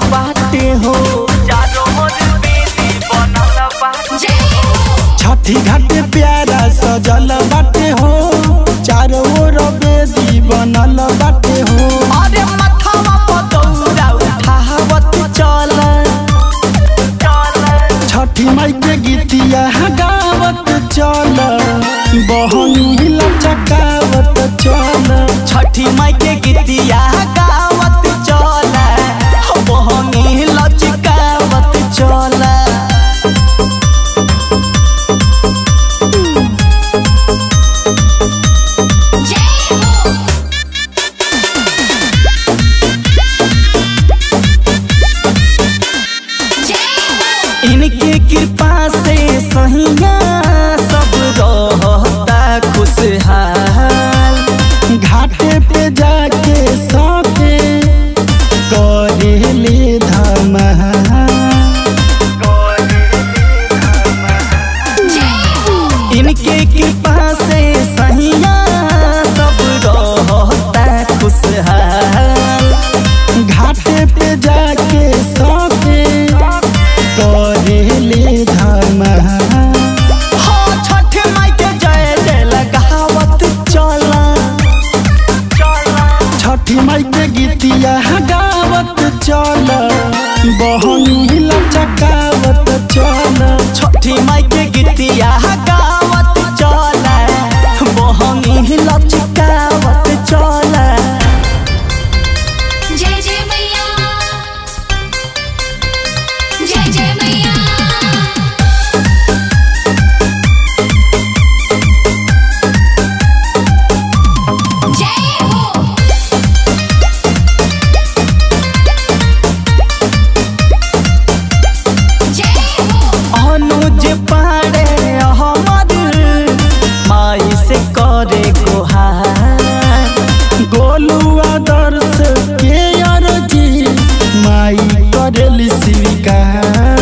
बाटे हो चारों ओर बेदी बनल बाटे छठी घाट प्यारा सजल बाटे हो चारों ओर बेदी बनल बाटे हो अरे मथवा पर दौरा उठावत चल छठी माई के गीतिया गावत चल बहनी लचकावत चल छठी माई के गीतिया गावत चल बहनी लचकावत चल इनके कृपा से सहिया सब रहता खुशहाल घाटे पे जाके सके करे ले धमा इनके कृपा से सहिया सब रहता खुशहाल घाटे पे जाके सके करे ले धमा हो छठ माई के जय जय लगावत चला छठी माई के गीतिया गावत चल बहनी लचकावत चल छठी माई के गीतिया गावत चला बहनी लचकावत चला जय जय मैया जय जय मैया जय हो जय हो अनुज पाड़े हमर माई से करे गुहार गोलू आदर्श के अरजी माई करेली स्वीकार